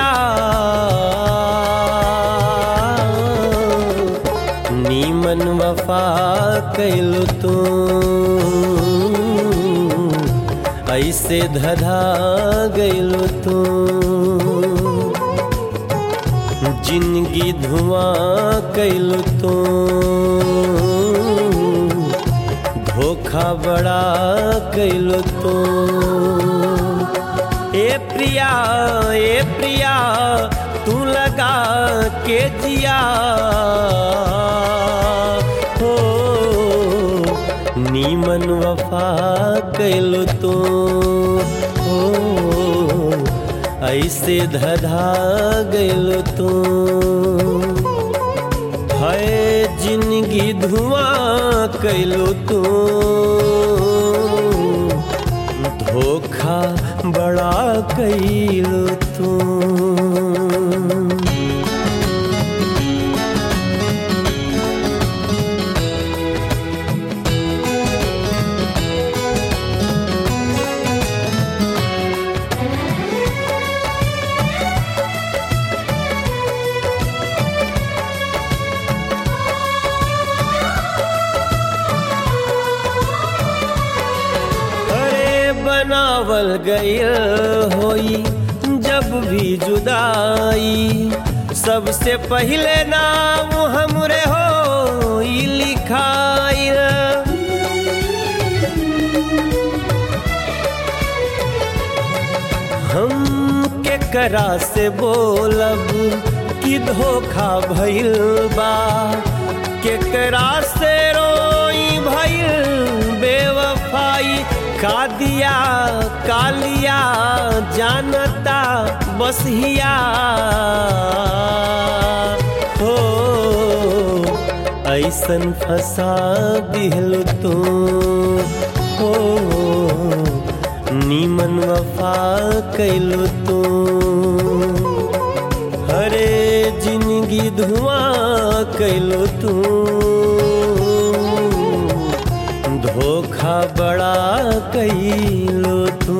प्रिया नीमन वफा कैलु तू ऐसे धधा गैलु तू जिंदगी धुआं कैलु तू धोखा बड़ा कैलु तू ए प्रिया ए प्रिया तू लगा के जिया हो नीमन वफा कैलु तू हो ऐसे धधा गैलु तू है जिंदगी धुआं कैलु तू धोखा बड़ा कैलु तू अरे बनावल गयल होई जब भी जुदाई सबसे पहले नाम हमरे हो लिखाई हम के करा से बोलब कि धोखा भइल बा के करा से रोई भइल बेवफाई का दिया का लिया जानता बस हिया हो ऐसन फंसा दिल तू हो नीमन वफा कैलु तू हरे जिंदगी धुआं कैलु तू धोखा बड़ा कैलु तू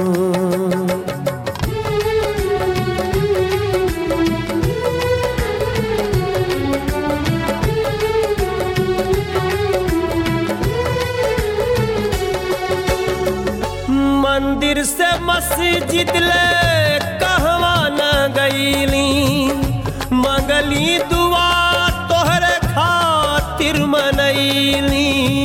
मंदिर से मस्जिद ले कहवा न गईली मंगली दुआ तोहरे खातिर मनैली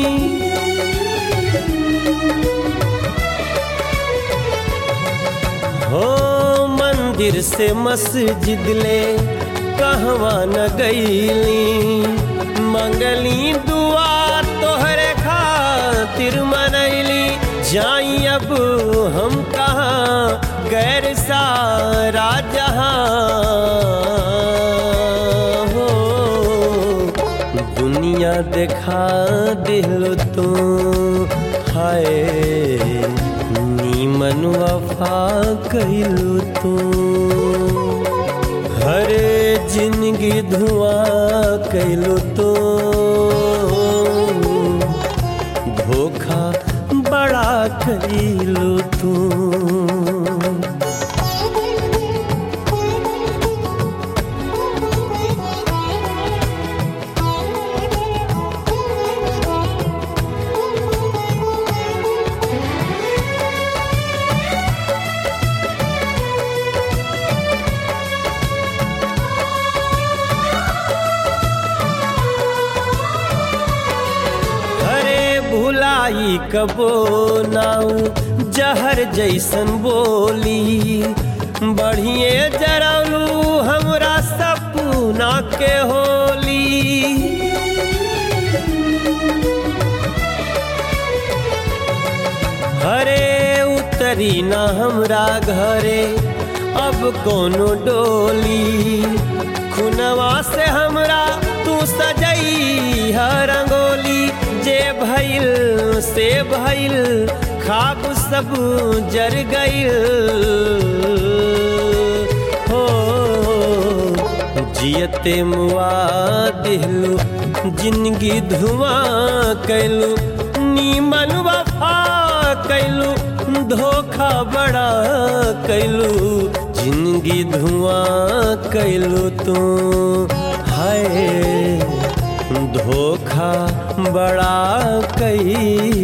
हो मंदिर से मस्जिद ले कहवा न गईली मंगली दुआ तोहरे खातिर मनैली जाई अब हम कहाँ गैर सारा जहाँ हो दुनिया देखा दिल तू हाय नीमन वफा कैलू तू हरे जिंदगी धुआं कैलू तू धोखा बड़ा कैलू तू अरे भुलाई कबो नाऊ जहर जैसन बोली बढ़िए जरौलू हमरा सपना के होली हरे उतरी ना हमरा घरे अब कोनो डोली खुनवा से हमरा तू सजई हर रंगोली जे भइल से भइल खाब सब जर गइल हो जियते मुआ दिलू जिंदगी धुआं कैलू नीमन वफा कैलू धोखा बड़ा कैलू जिंदगी धुआं कैलू तू है धोखा बड़ा कैलू